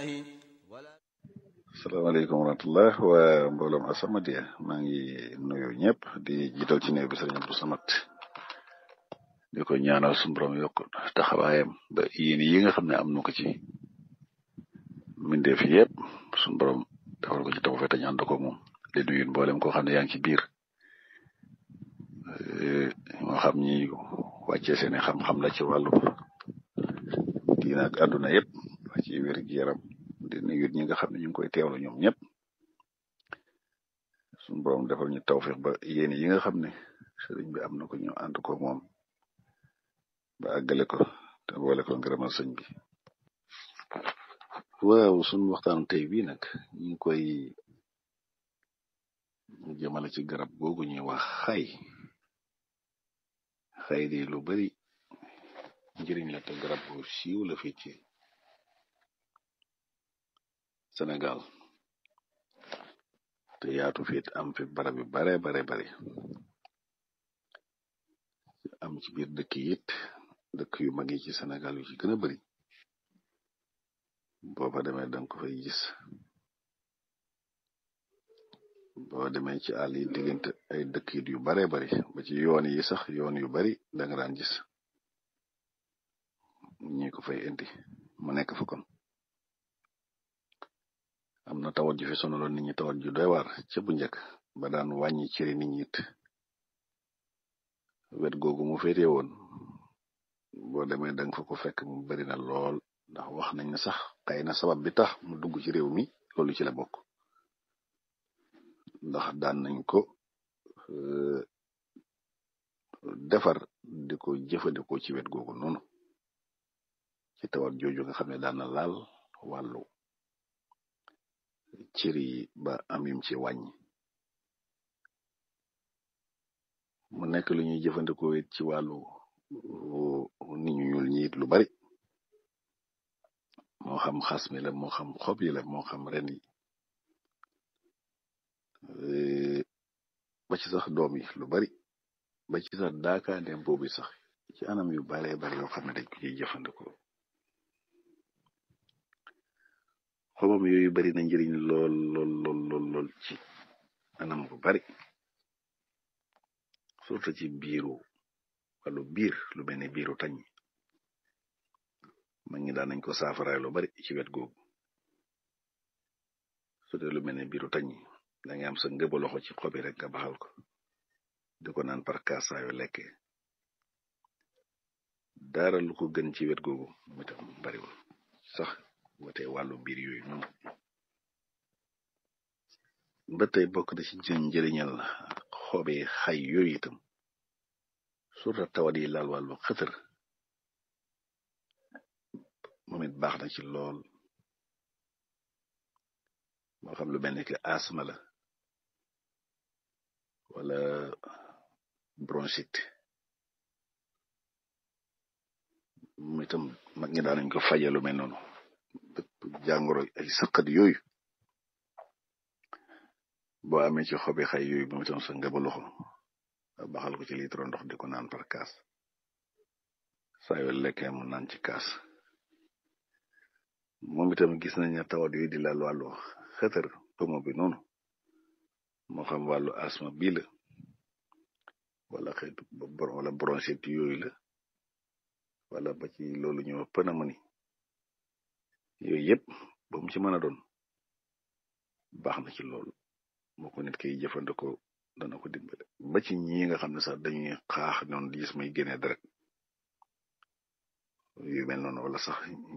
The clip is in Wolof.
salaamaaleykum wa rahmatullah waa mbooloom As-Samadiyya maa ngi nuyu ñëpp di jiital ci néew bi sëriñ Abdou Samad di ko ñaanal suñu borom yokk taxawaayam ba yéen yi nga xam ne am na ko ci mbindeef yëpp suñu borom defal ko ci taw fete ñu ànd ko moom di nuyu mboolem koo xam ne yaa ngi ci biir moo xam ñi wàccee seeni xam-xam la ci wàllu diina ak àdduna yëpp ci wér gi yaram di nuyu ñi nga xam ne ñu ngi koy teewlu ñoom ñëpp suñu borom defal ñu tawfiq ba yéen yi nga xam ne sëriñ bi am na ko ñu ànd ko moom ba àggale ko te boole ko ngërëmal sëñ bi waaw suñu waxtaanu tey bii nag ñu ngi koy jëmale ci garab googu ñuy wax xay xay di lu bari njëriñ la te garab bu siiw la fii ci Sénégal te yaatu fiit am fi barab yu bare bare bari am ci biir dëkk yit dëkk yu mag yi ci Sénégal yu ci gën a bari boo fa demee danga ko fay gis boo demee ci àll yi diggante ay dëkk yit yu bare bari ba ci yoon yi sax yoon yu bari danga daan gis ñi ko fay indi mu nekk fa kon am na tawat ju fi sonaloon nit ñi tawat ju doy waar ca bu njëkk ba daan wàññi cëri nit ñi it wet googu mu féete woon boo demee danga fa ko fekk mu bari na lool ndax wax nañ ne sax xëy na sabab bi tax mu dugg ci réew mi loolu ci la bokk ndax daan nañ ko defar di ko jëfandikoo ci wet googu noonu ci tawat jooju nga xam ne daan na laal wàllu cër yi ba am yum ci wàññi mu nekk lu ñuy jëfandikoo it ci wàllu nit ñu ñuul ñi it lu bari moo xam xas mi la moo xam xob yi la moo xam ren yi ba ci sax doom yi lu bari ba ci sax daakaandem boobu sax ci anam yu baree bari yoo xam ne dañ ko ciy jëfandikoo xobam yooyu bari na njëriñ lool lool lool lool lool ci anam bu bari surtout ci biiru wàllu biir lu mel ne biiru tañ ma ngi daan nañ ko saafaraay lu bari ci wet googu su dee lu mel ne biiru tañ da nga am sa ngëba loxo ci xobi rek nga baxal ko di ko naan par kaas saa yu lekkee dara lu ko gën ci wet googu mu tam bariwul sax wate wàllu biir yooyu noonu ba tey bokk na ci njëriñal xobi xay yooyu itam surtout tawat yi laal wàllu xëtër moom it baax na ci lool moo xam lu mel ni que asma la wala bronchite moom itam mag ñi daan nañ ko faje lu mel noonu jàngoro ay sëqat yooyu boo amee ci xobi xay yooyu moom itam sa ngëba loxo baxal ko ci litre ndox di ko naan par kaas saa yoo lekkee mu naan ci kaas moom itam gis nañ ne tawat yooyu di laal wàllu xëtër tomo bi noonu moo xam wàllu asma bii la wala xeetu wala bronchite yooyu la wala ba ci loolu ñëw pneumonie yooyu yëpp ba mu ci mën a doon baax na ci loolu moo ko nit kay jëfandikoo dana ko dimbale ba ci ñi nga xam ne sax dañuy xaax noonu di gis may génnee deret yu mel noonu wala sax